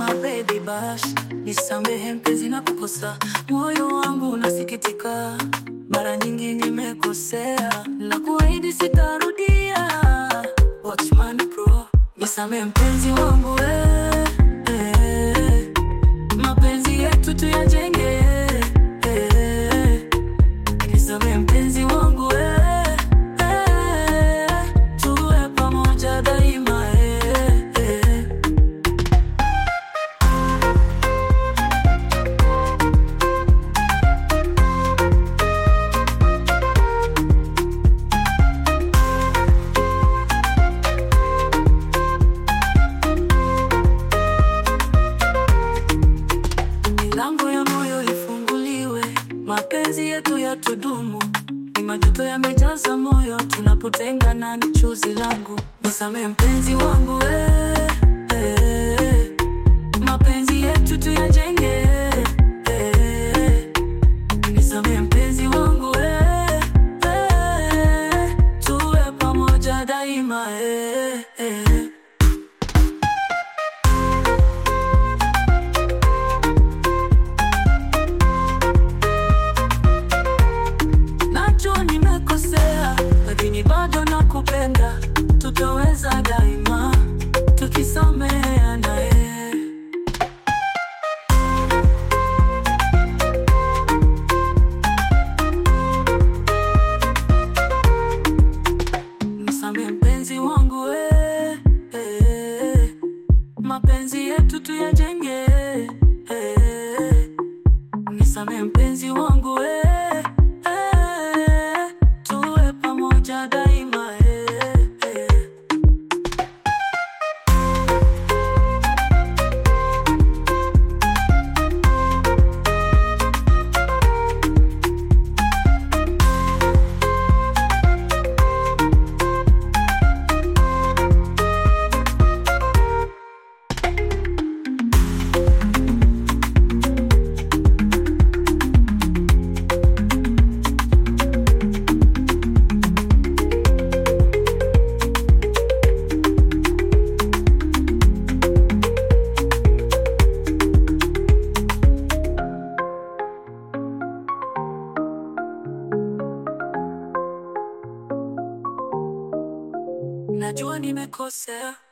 my baby bash, nisamehe mpenzi na kukosa, moyo wangu unasikitika, mara nyingi nimekosea, na kuahidi sitarudia. Watchman Pro, nisamehe mpenzi wangu we, eh, mapenzi yetu tuyajenge, eh, nisamehe mpenzi wangu we, eh, tuwe pamoja daima eh, eh. Milango ya moyo ifunguliwe, mapenzi yetu yatudumu. Ni majuto yamejaza moyo, tunapotengana ni chozi langu. Nisamehe mpenzi wangu we, eh, mapenzi yetu tuyajenge. eh, nisamehe mpenzi wangu we, eh, tuwe pamoja daima eh, eh. Najua nimekosea, lakini bado nakupenda. Tutaweza daima tukisameheana. eh. Nisamehe mpenzi wangu we, eh, mapenzi yetu tuyajenge. eh. Nisamehe mpenzi wangu we, eh, tuwe pamoja daima eh, eh. Najua nimekosea